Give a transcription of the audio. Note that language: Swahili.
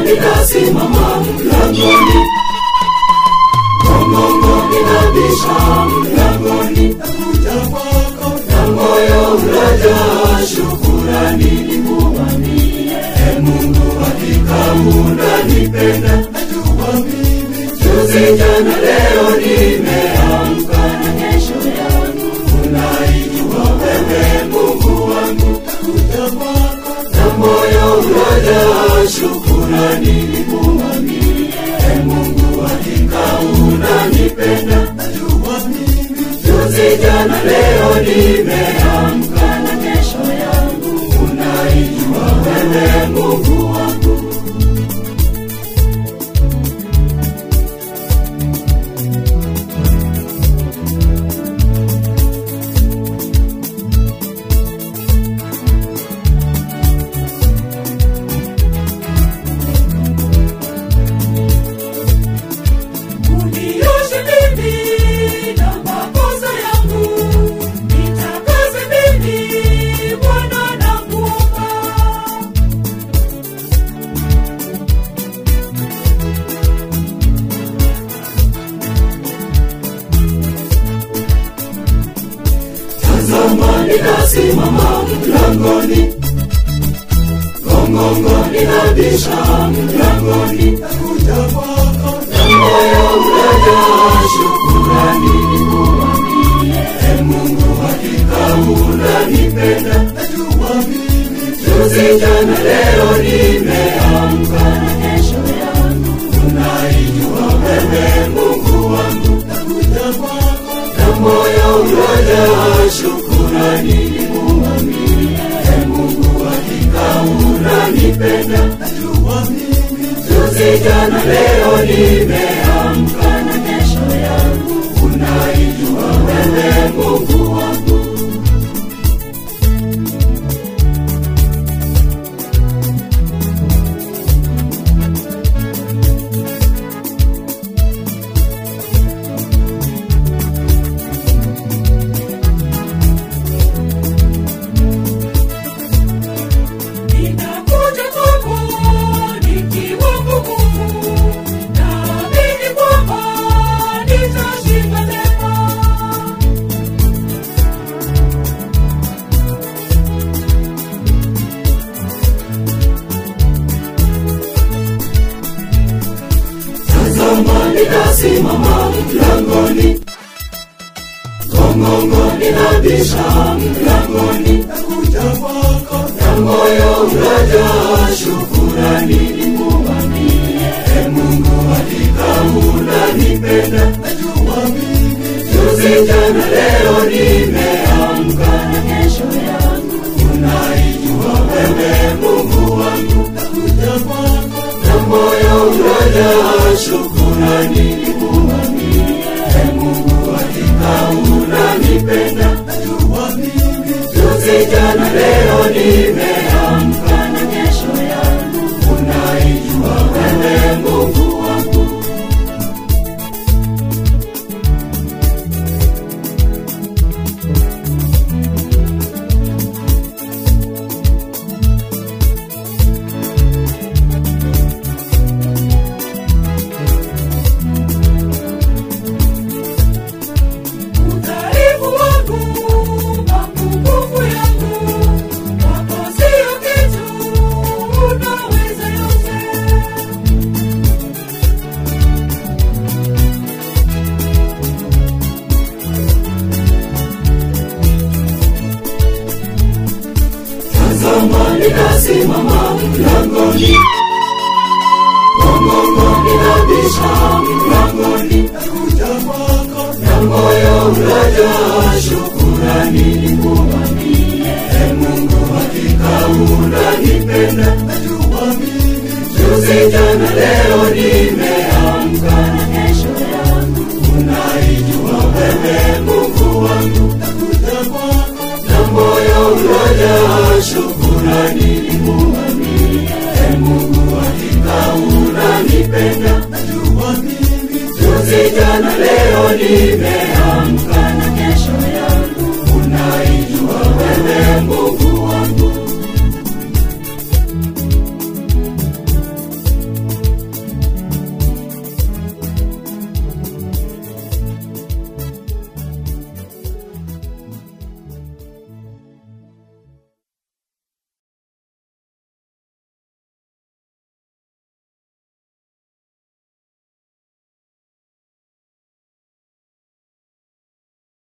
nikasimama mlangoni gongongo ninabisha mlangoni nakuja kwako na moyo unajaa shukurani nikuambie e mungu hakika unanipenda najua mimi juzi jana leo nimeamka na kesho yangu unaijua wewe mungu wangu nakuja kwako na moyo unajaa shukurani nikuambie e mungu hakika unanipenda najua mimi juzi jana leo nimeamka na kesho yangu unaijua wewe mungu wangu unioshe mimi na makosa yangu nitakaze mimi bwana nakuomba tazama nikasimama mlangoni gongongo ninabisha mlangoni nakuja kwako na moyo unajaa shukurani nikuambie e mungu hakika unanipenda najua mimi juzi jana leo nimeamka na kesho yangu unaijua wewe mungu wangu nakuja kwako na moyo unajaa shukurani nikuambie e mungu hakika unanipenda najua mimi juzi jana leo nimeamka na kesho yangu unaijua wewe mungu wangu ninakuja kwako nikiwa mgumu naamini kwamba nitashinda tena tazama nikasimama mlangoni gongongo ninabisha mlangoni nakuja kwako na moyo unajaa shukurani nikuambie e mungu hakika unanipenda najua mimi juzi jana leo nimeamka na kesho yangu unaijua wewe mungu wangu nakuja kwako na moyo unajaa shukurani nikuambie e mungu hakika unanipenda najua mimi juzi jana leo nimeamka na kesho yangu unaijua wewe mungu wangu udhaifu wangu mapungufu yangu wako sio kitu unaweza yote tazama nikasimama mlangoni gongongo ninabisha mlangoni nakuja kwako na moyo unajaa shukurani nikuambie e mungu hakika unanipenda najua mimi juzi jana leo nimeamka na kesho yangu unaijua wewe mungu wangu nakuja kwako na moyo unajaa shukurani nikuambie e mungu hakika unanipenda najua mimi juzi jana leo nimeamka na kesho yangu unaijua wewe mungu